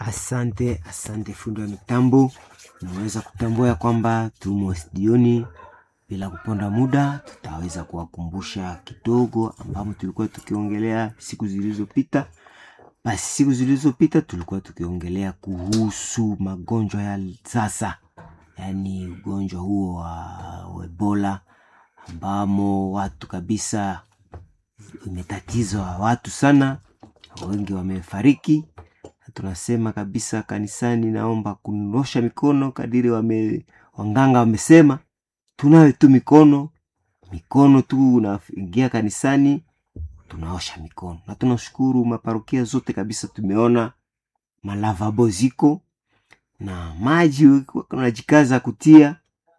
Asante, asante fundi wa mitambo. Naweza kutambua ya kwamba tumo studioni. Bila kuponda muda, tutaweza kuwakumbusha kidogo ambamo tulikuwa tukiongelea siku zilizopita. Basi siku zilizopita tulikuwa tukiongelea kuhusu magonjwa ya sasa, yaani ugonjwa huo wa Ebola ambamo watu kabisa imetatiza watu sana, wengi wamefariki. Tunasema kabisa kanisani, naomba kunosha mikono kadiri wame, wanganga wamesema tunawe tu mikono mikono tu, unaingia kanisani tunaosha mikono, na tunashukuru maparokia zote kabisa, tumeona malavabo ziko na maji unajikaza kutia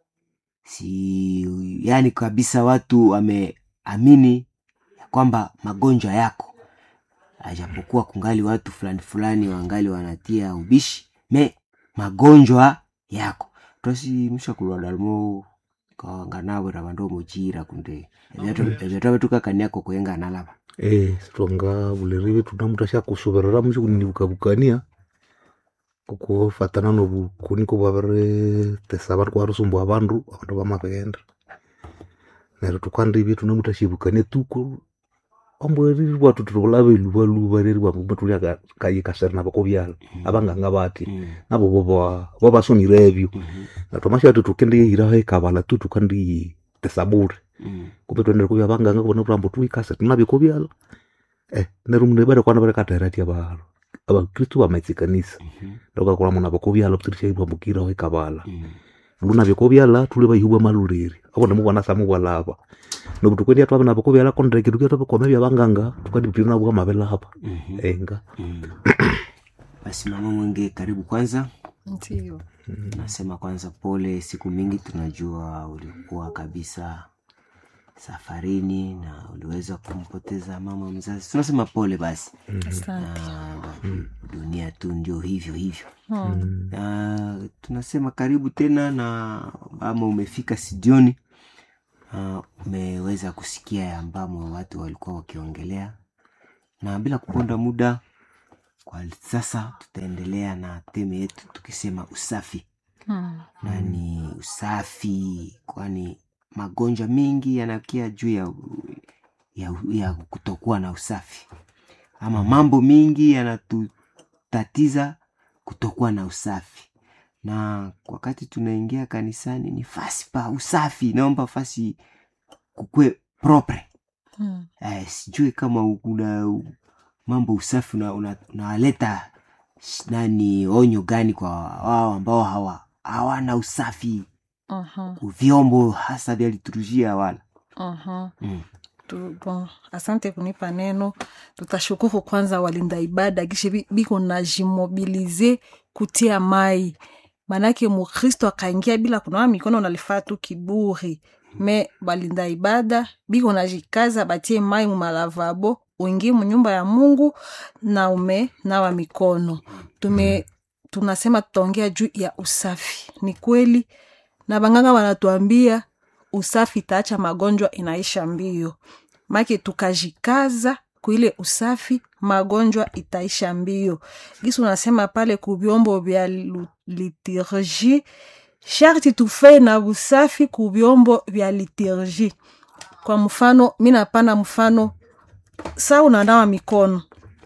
si, yani kabisa watu wameamini ya kwamba magonjwa yako, ajapokuwa kungali watu fulani fulani wangali wanatia ubishi me magonjwa yako twasimusha kulwadalmo kawanganawera vandu muchira kunde evyatwavetukakaniako kuenga nalava Eh, sitonga vulerive tuna mndu ashakusuverera muchikunivukavukania kukufatana novukuni kuvavire tesa vari kuvarisumbua vandu avandu vamavighenda neryo tukandivye tuna mndu ashivukania tuku ambweriri vatu tulave luvaluva reri vamwe tuli kayikaseri navo kuvyala avanganga vati navo vova vavasonirevyo natwamashati tukendiyehiraho ikavala tu tukandiyi tesa bure kumbe twendere kuvya vanganga kuvona vurambo tuikase tunavyo kuvyala eh neryo mundu ibada kwana varekatahiratia valo avakristu vamaitsikanisa ndokakula mundu avakuvyala vutsirishaivambukiraho ikavala lunavyo kuvyala tuli vaihubwa maluliri avona muvona samuvwalava novu tukwendia twave navo kuvyala kondreke tukia twavakwame vya vanganga tukandiputiri navuka mavelava enga basi mama mwenge karibu kwanza Ndio. nasema kwanza pole siku mingi tunajua ulikuwa kabisa safarini na uliweza kumpoteza mama mzazi tunasema pole basi Asante. na dunia tu ndio hivyo hivyo Mm. na tunasema karibu tena na ambamo umefika sidioni uh, umeweza kusikia ya ambamo watu walikuwa wakiongelea na bila kuponda muda kwa sasa tutaendelea na teme yetu tukisema usafi Mm. na ni usafi kwani magonjwa mengi yanakia juu ya, ya, ya kutokuwa na usafi ama mambo mengi yanatutatiza kutokuwa na usafi na wakati tunaingia kanisani ni fasi pa usafi naomba fasi kukwe propre Mm. eh, sijui kama una mambo usafi unaleta una, unaleta sh- nani onyo gani kwa wao ambao hawa hawana usafi Aha. vyombo hasa vya liturujia wala Aha. mm. Tu- bon, asante kunipa neno tutashukuru kwanza walinda ibada kisha bi- biko najimobilize kutia mai manake mukristo akaingia bila kunawa mikono nalifaa tu kiburi me balinda ibada biko najikaza batie mai mumalavabo uingie munyumba ya mungu na ume nawa mikono tume tunasema tutaongea juu ya usafi ni kweli na banganga wanatuambia usafi itaacha magonjwa inaisha mbio make tukajikaza kuile usafi magonjwa itaisha mbio gisi unasema pale ku vyombo vya lu- liturgie sharti tufe na usafi ku vyombo vya liturgie kwa mfano mi napana mfano saa unanawa mikono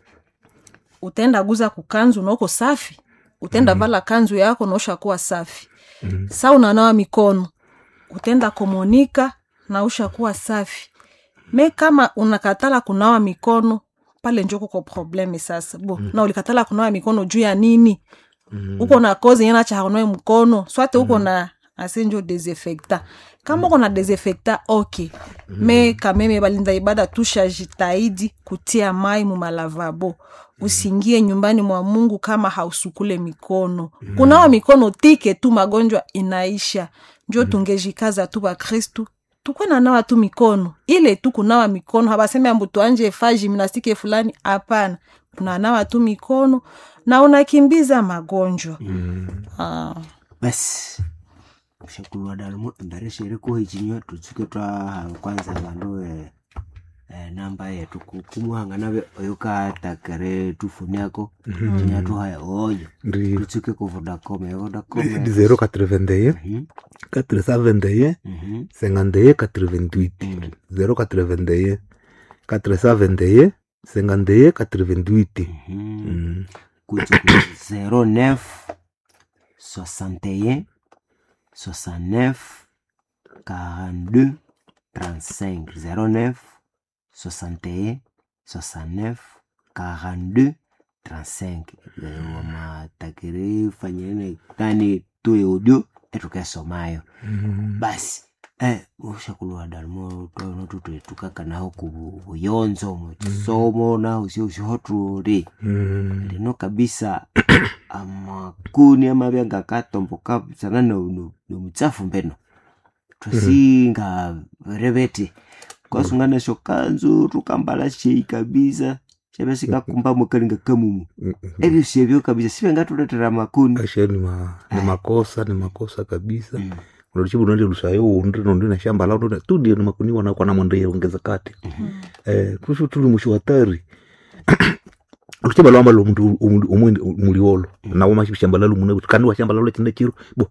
utaenda guza kukanzu naoko safi utaenda vala kanzu yako naosha kuwa safi Mhm. saa unanawa mikono utaenda komonika na ushakuwa safi me kama unakatala kunawa mikono pale njo kuko probleme sasa bo na ulikatala kunawa mikono juu ya nini uko na kozi yena cha haunawe mkono swate uko na asenjo desinfecta kama uko na desinfecta ok me kameme balinda ibada tushajitahidi kutia mai mumalavabo usingie nyumbani mwa mungu kama hausukule mikono kunawa mikono tike tu magonjwa inaisha njo tungejikaza tu bakristu tukwe nanawa tu mikono ile tu kunawa mikono habaseme ambu tuanje fa gimnastike fulani hapana unanawa tu mikono na unakimbiza magonjwa ah. basi shakulwa dalmo embere shere ko hichinywa tutsuke twa kwanza bandu eh, eh, namba yetu ku- kumuhanga nave oyo katakere tufuni ako chinya tuhaya oyo ndi tutsuke ku vodacom ya vodacom ndi 081 Mhm, 471 mhm, 51 88 mhm. 081 471 51 88 Mhm. Mm. kuti ku 09 61 69 42 35 09 61 69 42 35 Eh, wamatakiri fanyene tani tuye audio etukesomayo Mm. basi eh, ushakulwa dalimo twanotutetukaka naho ku buyonzo mu chisomo naho sio usihotuli Mm. lino kabisa amakuni amabya ngakatomboka sana no- no- nomutsafu mbeno twasinga revete kwasungana shokanzu tukambala shei kabisa shabe sikakumbamo kalinga kamumu Mm. ebyo syebyo kabisa sibe ngatuletera makuni ashe ni, ma, ni makosa ni makosa kabisa Mm. unachibu nandi lusayo undi nondi na shamba lao ndio tu ndio makuni wana kwa namwende ongeza kati eh kusho tuli mwisho hatari ukichaba lwamba lo mndu umwindi muliolo na wama shamba lalo muna kandi wa shamba lalo chinde chiro bo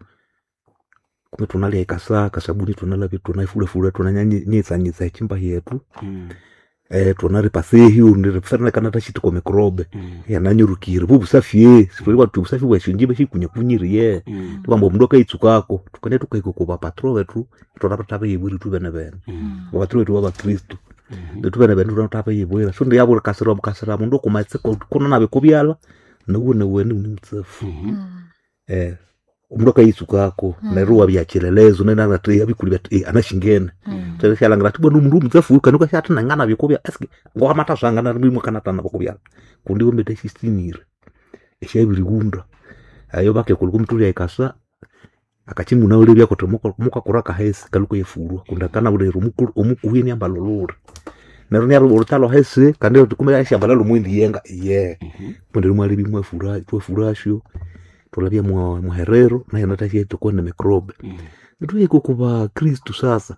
kume tunalia ikasa kasabuni tunala vitu tunaifula fula tunanyanya nyitsa nyitsa chimba yetu Mm, eh tunari pasehi undi referne kana tashiti kwa mikrobe mm, yananyurukire bubu safie sipori watu usafi wa shinjibe shikunya kunyiriye mm, tubamba mundu akaitsukako tukane tukaiko kuba patro wetu tonapatapa yibwiri tubene bene mm, wapatro wetu wabakristu mhm. netubene bene tunatapa yibwira so ndi yabura kasira bukasira mundu okumaitse kono nabe kubyala nuwe neweni uni mutsefu Mhm. eh mundu akaitsukako neryo wabyachilelezo nenanate abikuli bati anashingene teleshalangira ati bwana mundu mutsefu kanuka shati nangana bikubya eske ngwamata swangana rimwe kanatana bakubyala kundi wombete shistinire eshabiri gunda ayo bake kuliku mtuli aikasa akachimuna ule byako to muka kuraka hesi kaluko yefurwa kunda kana ule rumuku omukuhini ambalo lure nero nyaro urutalo hesi kandi tukumira ishamba lalo mwindi yenga ye Mhm. mwindi rumwe bimwe fura twe furasho tulabya mwa muherero naye natashie tukone mikrobe Mm. nituyiko kuba kristu sasa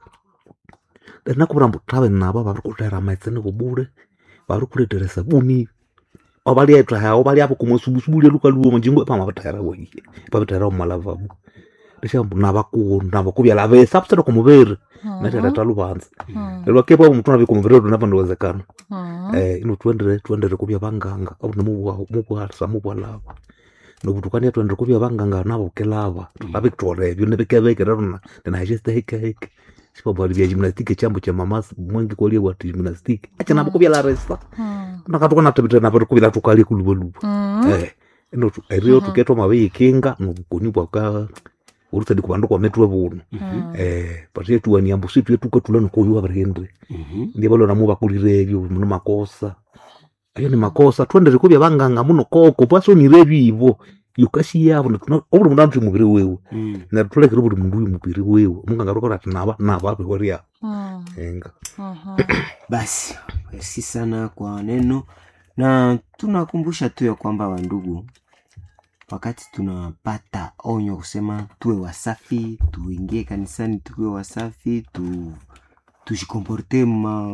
nakubura mbu tabe nabo barikutera maitsene kubure barikuletera sabuni obalietwa hao bali apo kumwesubusubulia luka luo munjingo pama batera weye babitera omalavabu lishambu nabaku nabakubyala besa busera kumubere natera talubanza lwakepo omuntu nabi kumubere tunapa ndiwezekana eh ino twendere twendere kubya banganga au namubwa mubwa samubwa lava nobutukania twendere kubya banganga nabo kelava babikutore byo nebekebeke rona tena hejeste heke heke sipabali bya gymnastique chambo cha mamasi mwengi kolie wa gymnastique acha nabo kubya la resta nakatuka natabita nabo kubya tukali kulubaluba eh ino tu- erio tuketwa mabe ikinga nobukoni bwaka urutadi kubandu kwa metwe buno eh patie tuani ambu situ yetuka tulano koyo abarendre Mhm. ndiye balo namu bakulire ebyo muno makosa ayo ni makosa twendere kubya banganga muno koko pasonire ebyo yukasi yabo obuli mundu antu mubiri wewe Mm. natulekere buli mundu uyu mubiri wewe munganga rokora ati naba naba abehoria enga basi merci sana kwa neno na tunakumbusha tu ya kwamba wandugu wakati tunapata onyo kusema tuwe wasafi tuingie kanisani tuwe wasafi tu tujikomporte ma,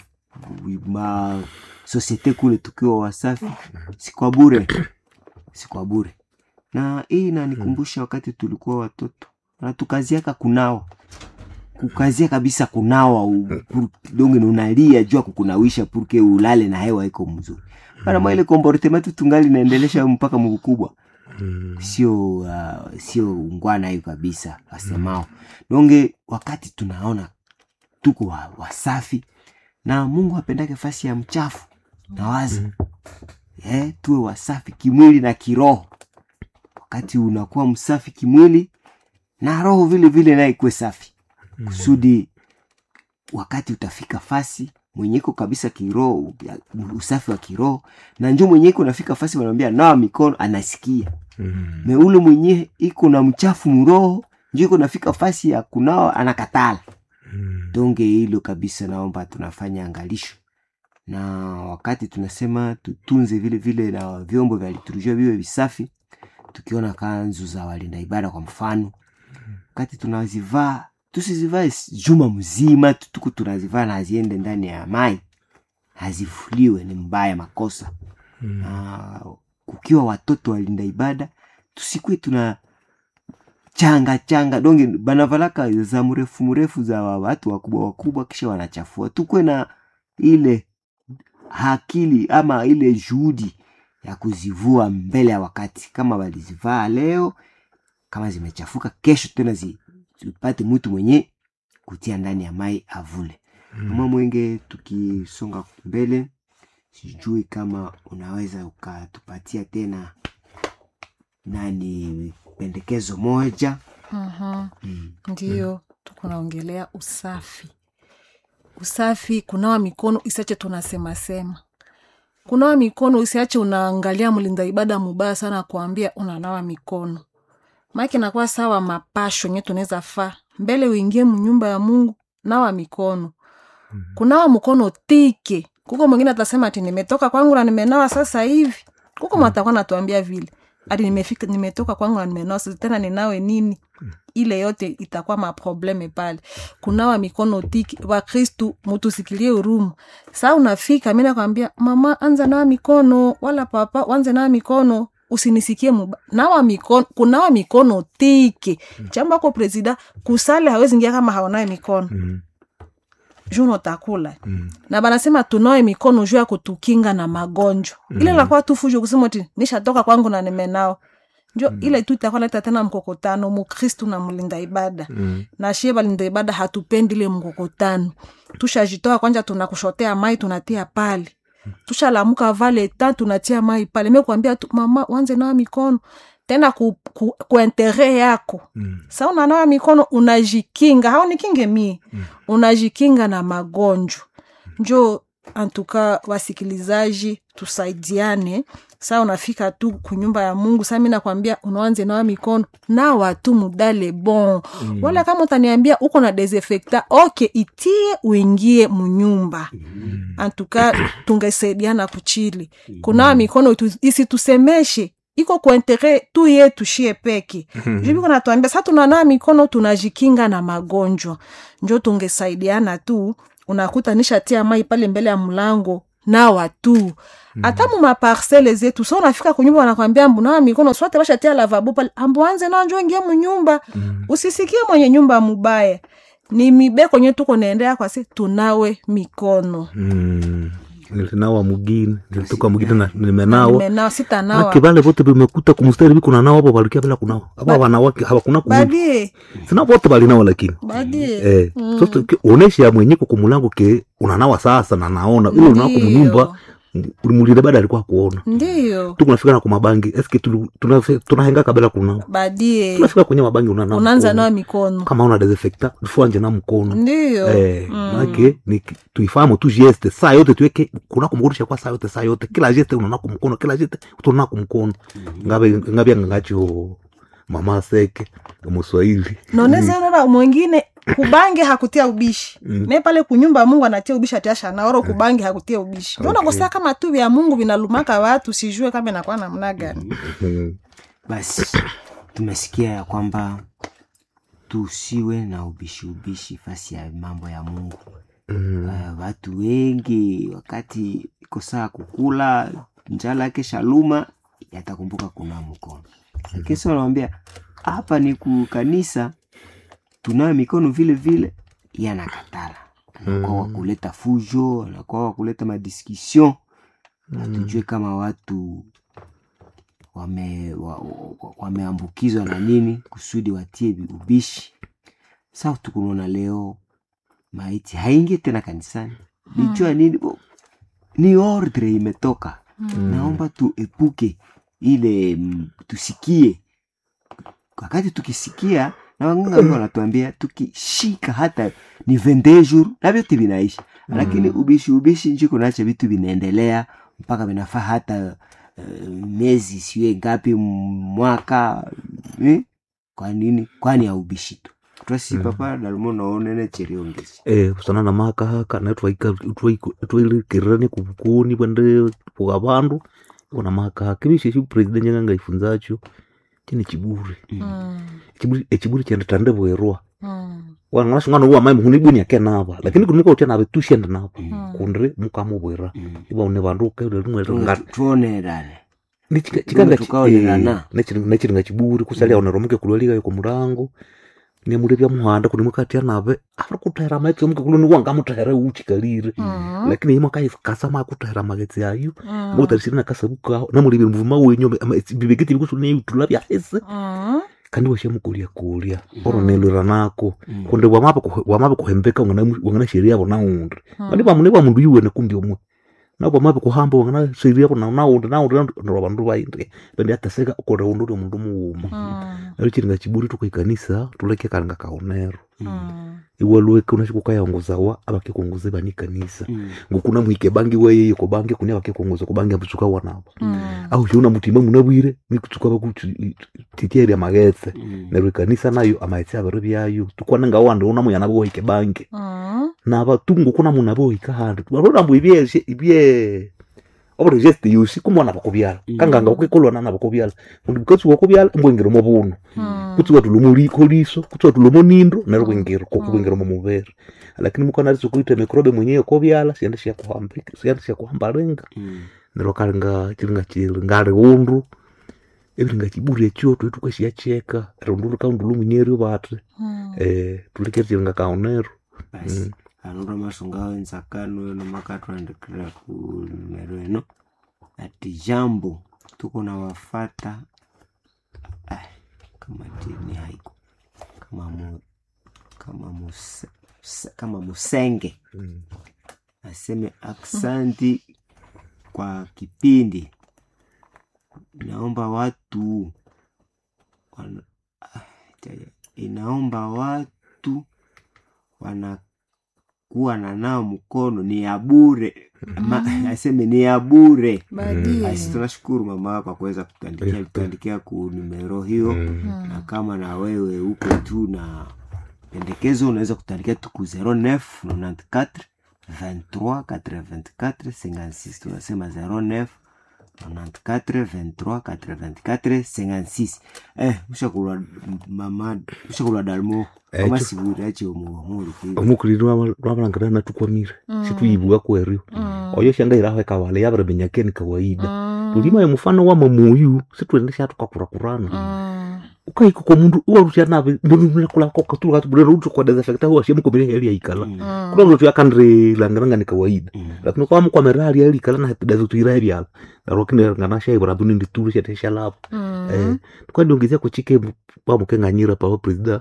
ma sosiete kule tukiwa wasafi si kwa bure si kwa bure na hii inanikumbusha wakati tulikuwa watoto na tukaziaka kunawa kukazia kabisa kunawa u- pur- donge na unalia jua kukunawisha purke ulale na hewa iko mzuri bana mwa ile komportement tu tungali naendelesha mpaka mkubwa Mm. sio uh, sio ungwana hiyo kabisa wasemao donge wakati tunaona tuko wa, wasafi na mungu apendake fasi ya mchafu na wazi eh, tuwe wasafi kimwili na kiroho wakati unakuwa msafi kimwili na roho vile vile naye ikuwe safi kusudi wakati utafika fasi mwenyeko kabisa kiroho ya- usafi wa kiroho na njo mwenyeko unafika fasi wanaambia nawa mikono anasikia Mm. me ule mwenye iko na mchafu mroho njo iko nafika fasi ya kunawa anakatala Mm. donge hilo kabisa naomba tunafanya angalisho na wakati tunasema tutunze vile vile na vyombo vya liturujia viwe visafi tukiona kanzu za walinda ibada kwa mfano wakati tunazivaa tusizivae s- juma mzima tu- tuku tunazivaa na ziende ndani ya mai hazifuliwe ni mbaya makosa na kukiwa watoto walinda ibada tusikwe tuna changa changa donge banavalaka za mrefu mrefu za wa- watu wakubwa wakubwa kisha wanachafua tukwe na ile akili ama ile juhudi ya kuzivua mbele ya wakati kama walizivaa leo kama zimechafuka kesho tena zi- zipate mtu mwenye kutia ndani ya mai avule mama mwenge tukisonga mbele sijui kama unaweza ukatupatia tena nani pendekezo moja Mhm. mm. ndiyo tuko naongelea usafi usafi kunawa mikono isiache tunasemasema kunawa mikono usiache unaangalia mlinda ibada mubaya sana kuambia unanawa mikono maake nakuwa sawa mapasho nye tunaweza faa mbele uingie mnyumba ya mungu nawa mikono kunawa mkono tike kuko mwingine atasema ati nimetoka kwangu na nimenawa sasa hivi kuko mwatakuwa natuambia vile ati nimefika nimetoka kwangu na nimenawa sasa tena ninawe nini ile yote itakuwa maprobleme pale kunawa mikono tiki wakristu mutusikilie urumu saa unafika mi nakwambia mama anza nawa mikono wala papa wanze nawa mikono usinisikie muba nawa mikono kunawa mikono tike jambo ako presida kusale hawezi ingia kama haonawe mikono Mm. juno takula Mm. na banasema tunawe mikono juu ya kutukinga na magonjwa mm. ile nakuwa tu fujo kusema ti nishatoka kwangu na nimenao njo mm. ile tu itakuwa leta tena mkokotano mukristu na mlinda ibada Mm. na shie balinda ibada hatupendi ile mkokotano tushajitoa kwanja tunakushotea mai tunatia pale tushalamuka vale ta tunatia mai pale mekuambia tu mama wanze nawa mikono tena ku, ku, ku intere yako Mm. sa unanawa mikono unajikinga haunikinge mie Mm. unajikinga na magonjwa njo antuka wasikilizaji tusaidiane saa unafika tu kunyumba ya mungu saa mi nakwambia unaanze nawa mikono nawa tu mudale bon mm. wala kama utaniambia uko na desinfecta ok itie uingie munyumba antuka tungesaidiana kuchili kunawa mikono tu- isitusemeshe iko kuentere tu yetu shie peke jubiko natuambia sa tunanawa mikono tunajikinga na magonjwa njo tungesaidiana tu unakuta nishatia mai pale mbele ya mlango nawa tu hata mu maparsele zetu so unafika kunyumba wanakwambia mbunawa mikono swate bashatia lavabo pale ambuanze nao njo ingie munyumba usisikie mwenye nyumba mubaya ni mibeko nye tuko naendea kwa si tunawe mikono Mm. nilinawa mugini nilitoka mugini na nimenawa nimenawa sitanawa ake vale vote vimekuta kumstari viko nanawa hapo walikia bila kunawa aba wanawake hawakuna kumu badie sina vote balinawa lakini badie eh sasa ki- onesha mwenyeko kumulango ke unanawa sasa na naona ile unawa kumunyumba ulimulile bada alikuwa kuona ndiyo tukunafika na kumabangi eske tulu- tunafe- tunahenga kabla kunawa badie tunafika kwenye mabangi unanawa unaanza mkono. nawa mikono kama una desinfecta tufuanje na mkono ndiyo Eh, make ni tuifahamu tu geste saa yote tuweke kuna kumkurusha kwa saa yote saa yote kila geste unaona kumkono kila geste utona kumkono ngabe ngabe ngacho mama seke muswahili nonezanora mwingine kubange hakutia ubishi me pale kunyumba mungu anatia ubishi atiasha naoro kubange hakutia ubishi okay. nakosaa kama tu vya mungu vinalumaka watu sijue kama inakuwa namna gani Mm. basi tumesikia ya kwamba tusiwe na ubishi ubishi fasi ya mambo ya mungu Mm. uh, watu wengi wakati iko saa kukula njala yake shaluma yatakumbuka kuna mkono lakini sasa wanawambia hapa ni kukanisa tunayo mikono vile vile yanakatala anakuwa wa kuleta fujo anakuwa wa kuleta madiskussion hatujue kama watu wame wa- wa- wameambukizwa na nini kusudi watie ubishi sa tukunaona leo maiti haingi tena kanisani lijua nini Bo- ni ordre imetoka naomba tuepuke ile mm, tusikie wakati tukisikia na wanganga wengi wanatuambia tukishika hata ni 22 jours na vyote vinaisha lakini ubishi ubishi njiko nacho vitu vinaendelea mpaka vinafaa hata uh, miezi siwe ngapi m- mwaka eh? kwa nini kwani ya ubishi tu twasi papa dalimo naonene cheriongezi eh kusana na maka haka na twaika twailekirani kubukuni bwende puga bandu ona maka haka bishe shi president nyanga ifunzacho chine chiburi Mm. Chiburi- echiburi chende tandebwerwa Mm. wanganasungana uwa mai muhuni bwini ake nava lakini kuni muka nave tushende nava Mm. kundri mukamubwira Mm. iba une vandu Tunge karimwe tu- tuonerane chikanga tukaonerana. nechiringa chiburi kusalia onero muke kulwalika yuko murango nemuli bya muhanda kuni mukati nave ari kutahira magetsi muke kuloni wangamutahira uchikalire Mm. lakini imwe kaikasa makutahira magetsi ayu Mm. mukutarisiri nakasabukaho namuli mvuma wenyu bibeketi bikusune utula byahese Mm. kandi washe mukulya kulya oro nelwira nako Mm. kundi wamabe kuhembeka wangana sheria abo naundi Mm. mani bamundu bwa mundu yuwene kumbi omwe nabo wamabe kuhamba wangana sheria abo naundi naundi ndo bandu baindi bendi ataseka ukore undu uri mundu muwuma Mm. nalo chiringa chiburi tukaikanisa tuleke kalanga kaonero Mm. iwalweke unachikukayongozawa abakekongoze bani kanisa Mm. ngukuna mwike bangi weye ko bangi kuni abakekongoza ko bangi abusuka wanabo Mm. au shiona mutima munabwire mikutsuka bakutitieria magetse Mm. neryo ikanisa nayo amaghetse abiri byayo tukwana nga wandi una muyana bohike bangi Mm. nabatungu kuna muna bohika handi barorambo ibye ibye obuli geste yosi kumwana bakubyala Mm. kanganga ukikolwana nabo kubyala undi bukatsi wakubyala mbwengero mo buno Mm. kutsi watulomo liko liso kutsi watulomo nindo neryo bwengero kokubwengero mo mubere lakini mukana liso kuita mikrobe mwenyewe kobyala siende sya kuhambika siende sya kuhambalenga Mm. neryo kalinga chilinga chilingali undu ebiringa chiburi ekyo tuli tukasiyacheka rundulu kaundulu munyerio bati Mm. eh tulikere chilinga kaonero basi anura masunga wenzakano eno makatwandikira ku numero eno ati jambo tuko na wafata Ai, kama tini haiko kama mu, kama muse, se- kama musenge aseme aksanti kwa kipindi inaomba watu wana, ah, jaja, inaomba watu wanakuwa na nao mkono ni ya bure Ma, aseme ni ya bure Badie. basi tunashukuru mama kwa kuweza kutuandikia Eh, kutuandikia ku numero hiyo na kama na wewe uko tu na pendekezo unaweza kutuandikia tu ku 09 94 23 84 56 tunasema 09 94 23 84 56 eh ushakulwa mama ushakulwa dalmo Eh, kama cho- siburi ache umuhumuru kuiba omukuliri lwabalangana natukwamire Mm. situyibuka kwerio Mm. oyo shangairaho ekawale yabere benyakeni kawaida Mm. tulima ye mufano wa mamuyu situende shatukakurakurana Mm. ukaika kwa mundu uwarusya nabe ndonulakulakokatulukatubulera utukwa desinfecta huwashe mukomire heli yaikala Mm. Mm. kuna mtu yakandri langiranga ni kawaida Mm. lakini kwa mkwamera hali yalikala na dazo tuira byala narokine ngana shay barabu ni nditulu shete shalap Mm. eh kwa ndiongezea kuchike pa mukenganyira pa president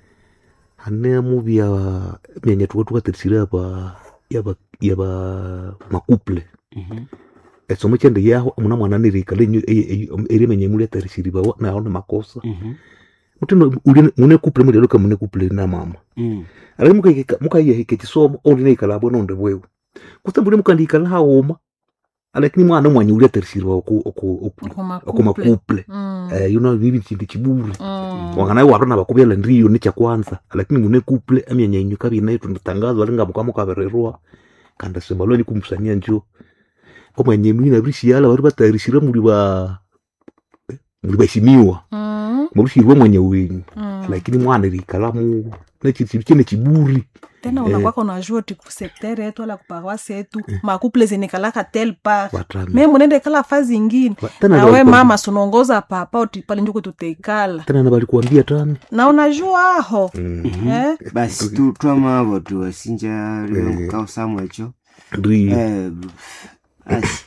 hane mubi ya myenye tuwa tuwa tirisira pa yaba yaba makuple Mhm. esomo chende yaho muna mwana nirikale nyu eri menye muli tirisiri ba na ona makosa Mhm. mutino uli mune kuple muli loka mune kuple na mama Mm. ari muka muka yeke kisomo oli ne ikala bono nde bwewe kutambule muka ndikala haoma lakini mwana mwanya uli tirisiri oku oku Kuma oku couple. makuple Mm. eh you know bibi chindi chiburi Mm. wangana warona bakubyala ndiyo ni kyanza lakini mune kuple amyanya inyu kabina tunatangazwa alinga mukamo kabererwa kanda sebaloni kumusania njo omwanya mwina brishiala bari batayarishira muri ba eh, muri bashimiwa Mm. murushirwe mwanya wenyu Mm. lakini mwana rikalamu nechitsibi chene chiburi tena Eh. unakwaka unajua ti kusektere yetu ala kuparoasi yetu makuple zenekalaka tel par watami me munende kala fazi ingine Wa- tena nawe ndio mama sunaongoza papa uti pale njuku tuteikala tena na balikuambia tami na unajua aho Mm. eh? basi tu twamavo tuwasinja limukao samwecho ndi Eh, basi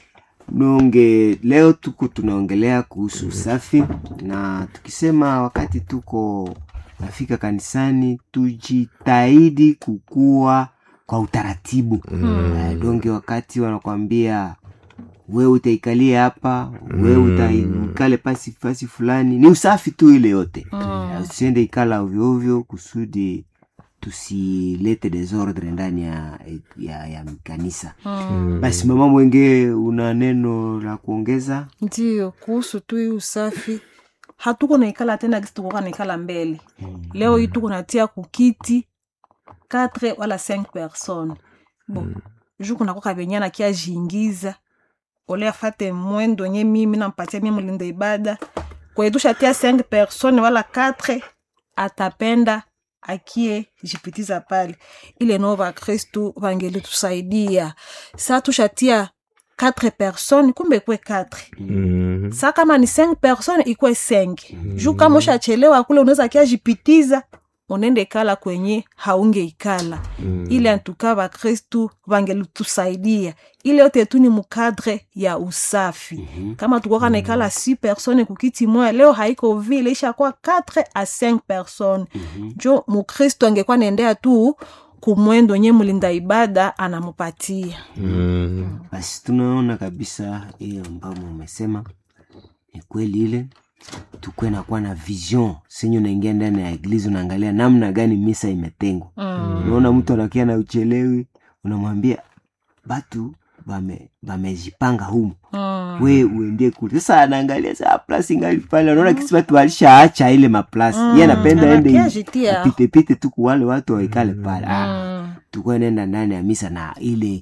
nonge leo tuko tunaongelea kuhusu usafi na tukisema wakati tuko nafika kanisani tujitahidi kukua kwa utaratibu Eh, donge wakati wanakwambia we utaikalia hapa we utaikale pasi pasi fulani ni usafi tu ile yote Eh, usiende ikala ovyoovyo kusudi tusilete desordre ndani ya, ya, ya kanisa mm. basi mama mwenge una neno la kuongeza ndio kuhusu tu hii usafi hatuko naikala tena kisi tukoka naikala mbele leo hii tuko natia kukiti 4 wala 5 personnes bon ju kunakoka venyana kia jingiza ole afate mwendo nye mimi nampatia mie mlinda ibada kwenye tushatia 5 personne wala 4 atapenda akie jipitiza pale ile nao vakristu vangelitusaidia sa tushatia 4 personne kumbe kwe 4 Mm. sa kama ni 5 personne ikwe 5 juu kama ushachelewa kule unaweza kia jipitiza unende ikala kwenye haunge ikala Mm. ile antuka vakristu vangelitusaidia ile yote tu ni mukadre ya usafi kama tukoka naikala si persone kukiti moya leo haiko vile ishakuwa 4 a 5 persone jo mukristu angekuwa naendea tu kumwendo nye mlinda ibada anamupatia Mm. basi tunaona kabisa hiyo ambamo umesema ni kweli ile tukwe nakuwa na vision senye unaingia ndani ya eglise unaangalia namna gani misa imetengwa mm. unaona mtu anakia na uchelewi unamwambia batu bame- bamejipanga humu Mm. we uendie kule sasa anaangalia saa plasi ngali pale anaona kisi watu walishaacha ile maplasi Mm. ye anapenda ende Anakia jitia. apitepite tu kuwale watu waikale pale ah, Mm. tukuwa nenda ndani ya misa na ile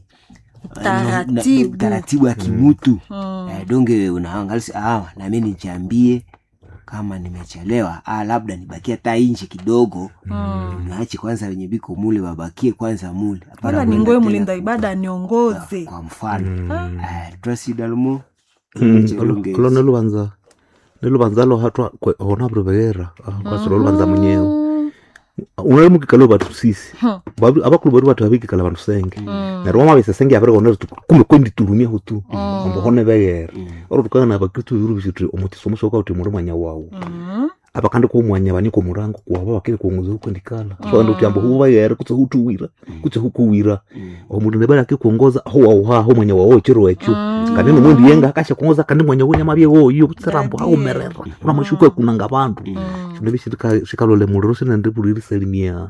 Taratibu. na- taratibu ya kimutu Mm. eh, donge unaangalisi ah, nami nichambie kama nimechelewa ah, labda nibakie hata inchi kidogo Mm. naache kwanza wenye biko mule wabakie kwanza mule Hapana wala kwenda ningoe tena mlinda ku- ibada aniongoze kwa mfano eh, trasidalmo Mm. Olo nelubanza nelubanza lo hatwa kwe ona bruvera kwasilo lubanza munyewe Mm. unali mukikala batu sisi Hmm. Babi- abakulu bari batu babikikala bantu senge Mm. neryo wamabisa senge yabiregonera tuti kumbe kwenditurumyaho tu ombo hone begera oro tukagana abakristu birubisi tuti omutiso musoka uti muri mwanya wawu Mm. abakandi kuumwanya baniko murango kuwaba bakiri kuongoza hukwendikala soanda uti ambo hubagera kutse hutuwira kutse hukuwira omundu nebali akikuongoza huwauha ho mwanya wawo chiro echo kandi nomwendi yenga akasha kuongoza kandi mwanya wenyama bye woyo kutserambo Dadie. haumerera una mashuko kunanga bantu nebi shikalole muliro sinende buliri salimia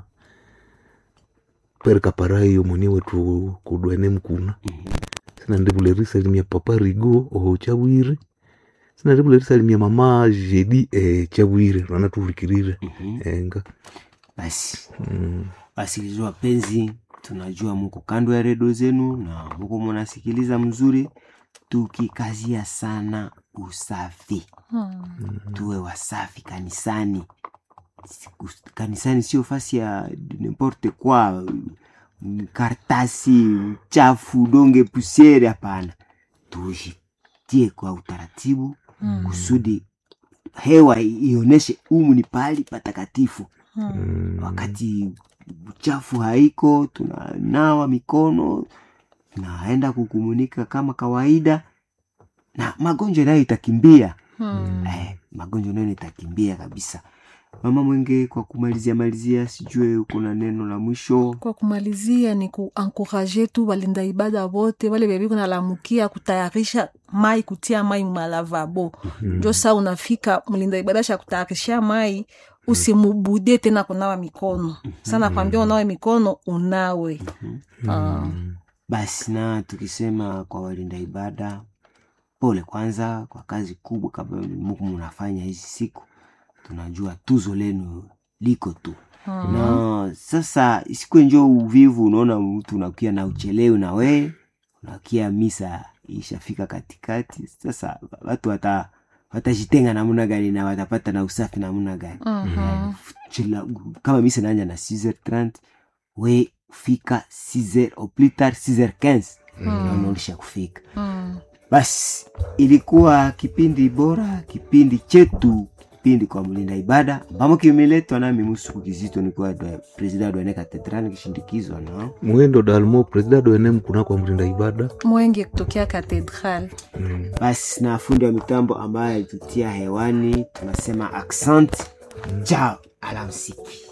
perika parayo moni wetu kudwene mkuna sinende buleri salimia papa rigo oho chabwire sinende buleri salimia mama jedi eh, chabwire rana tulikirire enga basi mm. wasikilizaji wapenzi tunajua muko kando ya redio zenu na muko munasikiliza mzuri tukikazia sana usafi Mm. tuwe wasafi kanisani Siku- kanisani sio fasi ya nimporte kwa mm, kartasi chafu donge pusiere hapana tujitie kwa utaratibu Mm. kusudi hewa ionyeshe umu ni pahali patakatifu Mm. wakati uchafu haiko tunanawa mikono tunaenda kukumunika kama kawaida na magonjwa nayo itakimbia Mm. eh, magonjwa nayo itakimbia kabisa mama mwenge kwa kumalizia malizia sijue uko na neno la mwisho kwa kumalizia ni kuankuraje tu walinda ibada wote wale bebiko nalamukia kutayarisha mai kutia mai malavabo njo saa unafika mlinda ibada sha kutayarishia mai usimubude tena kunawa mikono sana kwambia unawe mikono unawe Ah. basi na tukisema kwa walinda ibada pole kwanza kwa kazi kubwa kama muku munafanya hizi siku tunajua tuzo lenu liko tu Mm. na sasa isikuwe njo uvivu unaona mtu unakia na uchelewi na wee unakia misa ishafika katikati sasa watu wata watajitenga namna gani na watapata na usafi namna gani Mhm. Chila, kama misa naanja na 6h30 we fika 6h au plus tard 6h15 naona ulisha kufika Mm. basi ilikuwa kipindi bora kipindi chetu kipindi kwa mlinda ibada ambamo kimeletwa nami musuku kizito nikuwa dwa- presida dwane katedrali kishindikizwa na mwendo dalmo presida doene mkuna kwa mlinda ibada mwenge kutokea katedral mm. basi na fundi wa mitambo ambaye alitutia hewani tunasema accent chao alamsiki